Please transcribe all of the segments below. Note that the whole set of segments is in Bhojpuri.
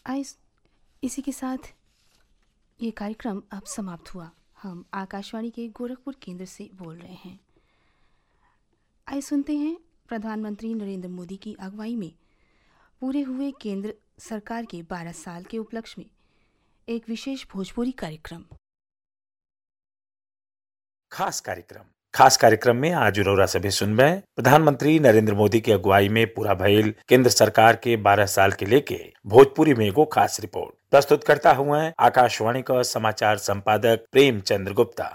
आइस इसी के साथ ये कार्यक्रम अब समाप्त हुआ हम आकाशवाणी के गोरखपुर केंद्र से बोल रहे हैं आइए सुनते हैं प्रधानमंत्री नरेंद्र मोदी की अगुवाई में पूरे हुए केंद्र सरकार के 12 साल के उपलक्ष्य में एक विशेष भोजपुरी कार्यक्रम खास कार्यक्रम खास कार्यक्रम में आज उरौरा सभे सुनबे प्रधानमंत्री नरेंद्र मोदी की अगुवाई में पूरा भइल केंद्र सरकार के 12 साल के लेके भोजपुरी में एगो खास रिपोर्ट प्रस्तुत करता हुआ है आकाशवाणी का समाचार संपादक प्रेमचंद्र गुप्ता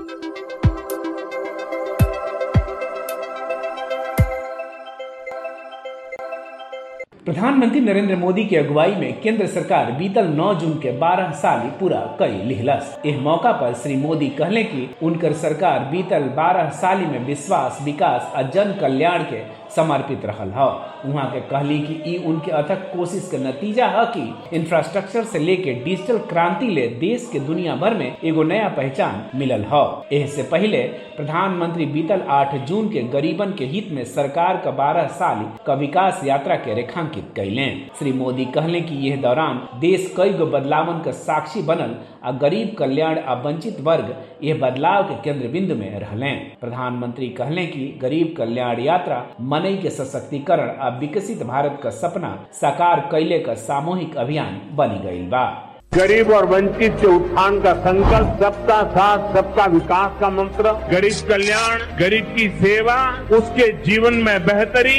प्रधानमंत्री नरेंद्र मोदी की अगुवाई में केंद्र सरकार बीतल 9 जून के 12 साल पूरा कई लिहलस इस मौका पर श्री मोदी कहले कि उनकर सरकार बीतल 12 साल में विश्वास विकास और जन कल्याण के समर्पित रहल है वहाँ के कहली कि ई उनके अथक कोशिश के नतीजा है कि इंफ्रास्ट्रक्चर से लेके डिजिटल क्रांति ले देश के दुनिया भर में एगो नया पहचान मिलल है इससे पहले प्रधानमंत्री बीतल 8 जून के गरीबन के हित में सरकार का 12 साल का विकास यात्रा के रेखांकित कैले श्री मोदी कहले कि यह दौरान देश कई गो बदलावन का साक्षी बनल आ गरीब कल्याण आ वंचित वर्ग यह बदलाव के केंद्र बिंदु में रहले प्रधानमंत्री कहले कि गरीब कल्याण यात्रा मनई के सशक्तिकरण आ विकसित भारत का सपना साकार कैले का सामूहिक अभियान बनी गई बा गरीब और वंचित से उत्थान का संकल्प सबका साथ सबका विकास का मंत्र गरीब कल्याण गरीब की सेवा उसके जीवन में बेहतरी